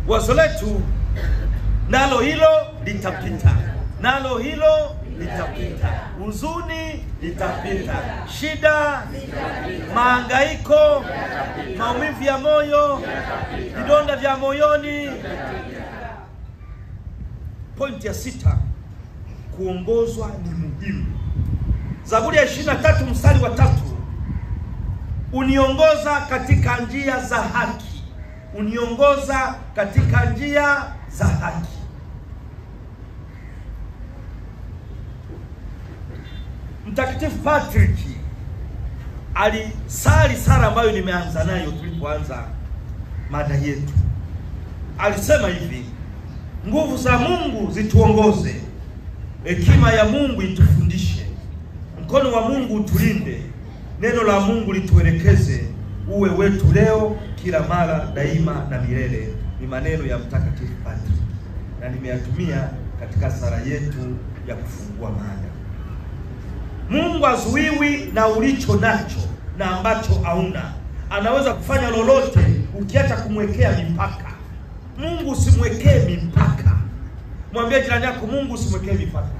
wazo letu nalo hilo litapita, nalo hilo litapita, huzuni litapita, shida, mahangaiko, maumivu ya moyo, vidonda vya moyoni. Pointi ya sita, kuongozwa ni muhimu. Zaburi ya 23 mstari wa tatu, uniongoza katika njia za haki, uniongoza katika njia za haki. Mtakatifu Patrick alisali sala ambayo nimeanza nayo tulipoanza mada yetu. Alisema hivi: nguvu za Mungu zituongoze, hekima ya Mungu itufundishe, mkono wa Mungu utulinde, neno la Mungu lituelekeze, uwe wetu leo, kila mara, daima na milele. Ni maneno ya Mtakatifu Patrick na nimeyatumia katika sala yetu ya kufungua mada. Mungu hazuiwi na ulicho nacho na ambacho hauna. Anaweza kufanya lolote ukiacha kumwekea mipaka. Mungu usimwekee mipaka. Mwambie jirani yako, Mungu usimwekee mipaka.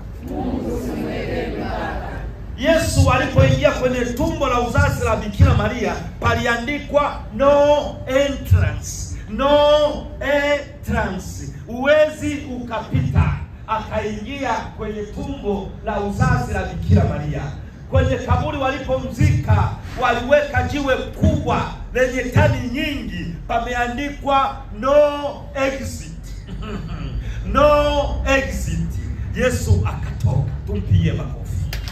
Yesu alipoingia kwenye tumbo la uzazi la Bikira Maria paliandikwa no entrance, no entrance, huwezi ukapita. Akaingia kwenye tumbo la uzazi la Bikira Maria. Kwenye kaburi walipomzika, waliweka jiwe kubwa lenye tani nyingi, pameandikwa no exit no exit. Yesu akatoka. Tumpigie makofi.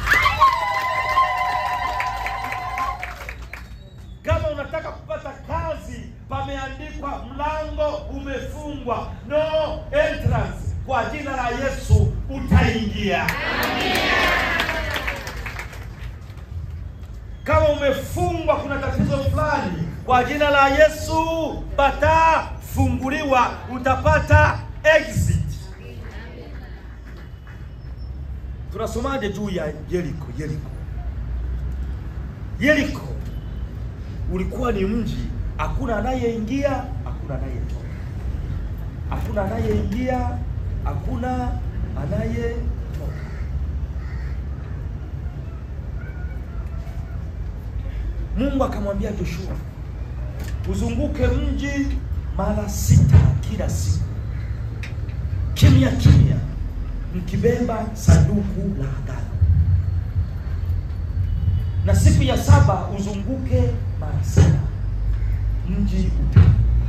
Kama unataka kupata kazi, pameandikwa mlango umefungwa, no entrance. Kwa jina la Yesu utaingia. Kama umefungwa, kuna tatizo fulani, kwa jina la Yesu patafunguliwa, utapata exit. Tunasomaje juu ya Yeriko? Yeriko, Yeriko ulikuwa ni mji, hakuna anayeingia, hakuna anayetoka, hakuna anayeingia, hakuna anayetoka. Mungu akamwambia Joshua, uzunguke mji mara sita kila siku, kimya kimya, mkibeba sanduku la agano, na siku ya saba uzunguke mara sita mji uta.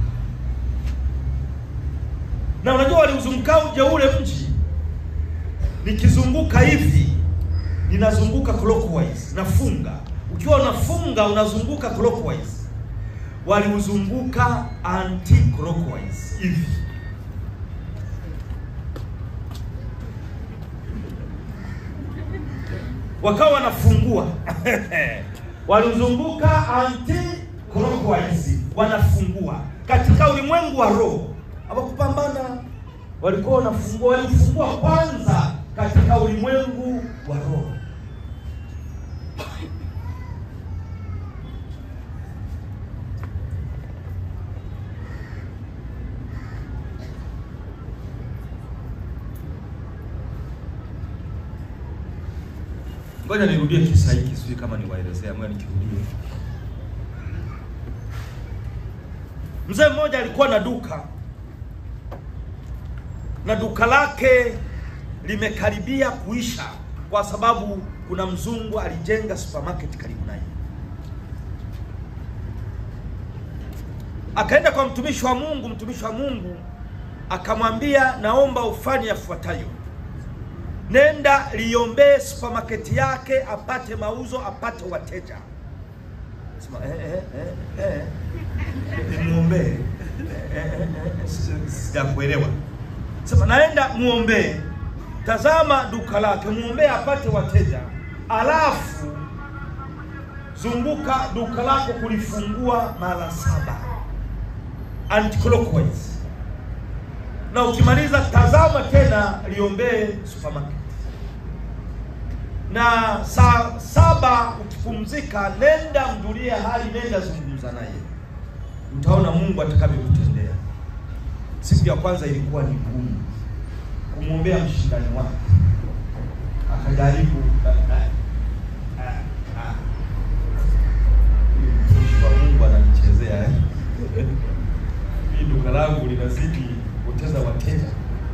Na unajua waliuzunguka uje ule mji, nikizunguka hivi ninazunguka clockwise, nafunga. Ukiwa unafunga unazunguka clockwise, waliuzunguka anti clockwise hivi. Wakawa wanafungua walizunguka anti clockwise, wanafungua. Katika ulimwengu wa roho hawakupambana, walikuwa wanafungua, walifungua kwanza katika ulimwengu wa roho. Ngoja nirudie kisa hiki, sijui kama niwaelezea, ngoja nikirudie. Mzee mmoja alikuwa na duka na duka lake limekaribia kuisha kwa sababu kuna mzungu alijenga supermarket karibu naye. Akaenda kwa mtumishi wa Mungu, mtumishi wa Mungu akamwambia, naomba ufanye yafuatayo nenda liombee supermarket yake apate mauzo apate wateja. Sema eh, eh, eh, eh. Nimwombee eh, eh, eh, eh, sijakuelewa. Sema naenda muombee, tazama duka lake, muombee apate wateja, alafu zunguka duka lako kulifungua mara saba anti-clockwise na ukimaliza tazama tena liombee supermarket, na saa saba ukipumzika, nenda mjulie hali, nenda zungumza naye, utaona Mungu atakavyokutendea. Siku ya kwanza ilikuwa ni ngumu kumwombea mshindani wake, akajaribu ah, ah, ah, ah. Huyu mtumishi wa Mungu ananichezea eh? Mimi duka langu linazidi kupoteza wateja,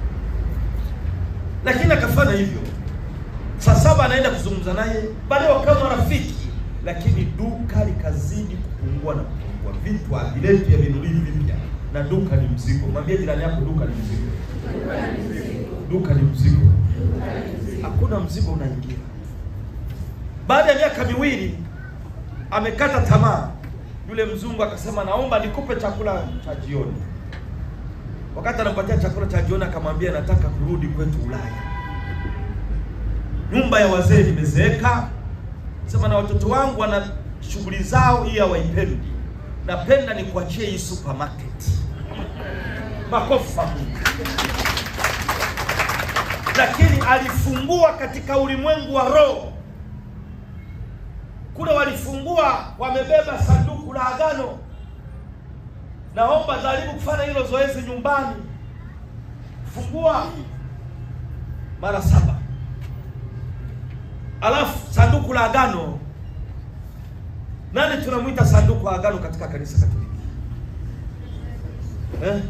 lakini akafanya hivyo. Saa saba anaenda kuzungumza naye, baadaye wakawa marafiki, lakini duka likazidi kupungua na kupungua, vitu haviletu ya vinulizi vipya, na duka ni mzigo. Mwambie jirani yako, duka ni mzigo, duka ni mzigo, hakuna mzigo unaingia. Baada ya miaka miwili amekata tamaa, yule mzungu akasema, naomba nikupe chakula cha jioni. Wakati anampatia chakula cha jioni, akamwambia nataka kurudi kwetu Ulaya nyumba ya wazee imezeeka, sema na watoto wangu wana shughuli zao, hii hawaipendi, napenda nikuachie hii supermarket. Makofi kwa Mungu. Lakini alifungua katika ulimwengu wa roho kule, walifungua wamebeba sanduku la agano. Naomba jaribu kufanya hilo zoezi nyumbani, fungua mara saba Alafu sanduku la agano, nani tunamwita sanduku la agano katika kanisa Katoliki eh?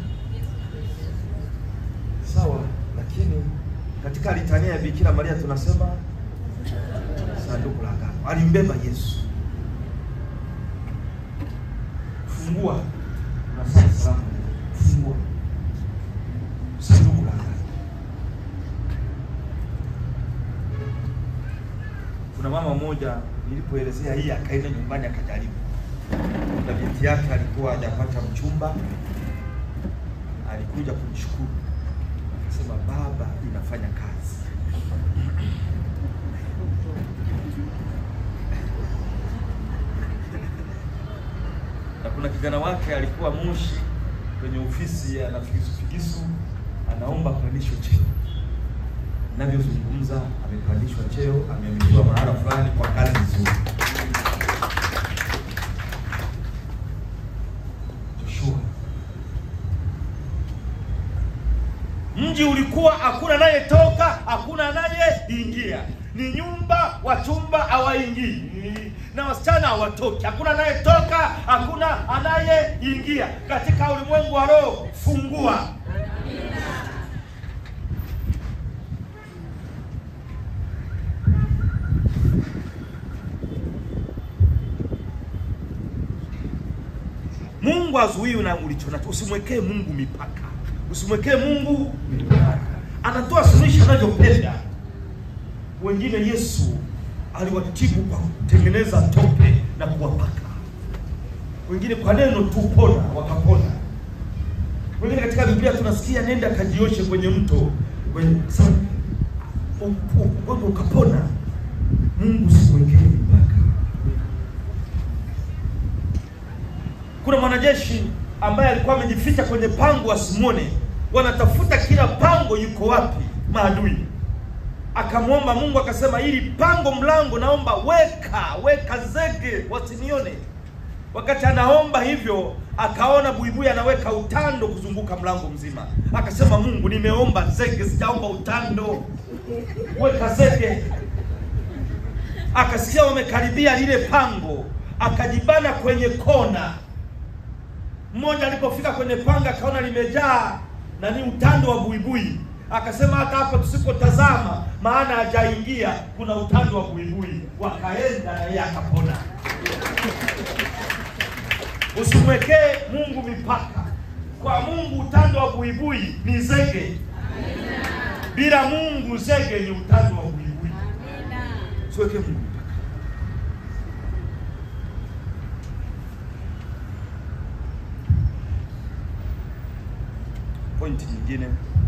Sawa, lakini katika litania ya Bikira Maria tunasema sanduku la agano, alimbeba Yesu. Fungua unasema salamu, fungua sanduku la agano. Kuna mama mmoja nilipoelezea hii, akaenda nyumbani akajaribu, na binti yake alikuwa hajapata mchumba, alikuja kunishukuru, akasema baba, inafanya kazi. Na kuna kijana wake alikuwa Moshi kwenye ofisi ana figisu figisu, anaomba kupandishwa cheo navyozungumza amepandishwa cheo, ameaminiwa mahala fulani kwa kazi nzuri. Joshua, mji ulikuwa hakuna anayetoka, hakuna anayeingia, ni nyumba, wachumba hawaingii na wasichana hawatoki, hakuna anayetoka, hakuna anayeingia. Katika ulimwengu wa roho, fungua Mungu azuii na ulicho nacho. Usimwekee Mungu mipaka, usimwekee Mungu mipaka. Anatoa suluhisho anavyopenda. Wengine Yesu aliwatibu kwa kutengeneza tope na kuwapaka, wengine kwa neno tu pona, wakapona. Wengine katika Biblia tunasikia nenda kajioshe kwenye mto kwenye ugonjwa ukapona. Mungu usimwekee mipaka. Kuna mwanajeshi ambaye alikuwa amejificha kwenye pango asimwone, wanatafuta kila pango yuko wapi maadui. Akamwomba Mungu akasema, ili pango mlango naomba weka weka zege wasinione. Wakati anaomba hivyo, akaona buibui anaweka utando kuzunguka mlango mzima. Akasema, Mungu, nimeomba zege, sijaomba utando, weka zege. Akasikia wamekaribia lile pango, akajibana kwenye kona mmoja alipofika kwenye panga akaona limejaa na ni utando wa buibui, akasema hata hapo tusipotazama, maana hajaingia, kuna utando wa buibui. Wakaenda na yeye akapona. Usimwekee Mungu mipaka. Kwa Mungu utando wa buibui ni zege, bila Mungu zege ni utando wa buibui. Usiwekee Mungu mipaka. Pointi nyingine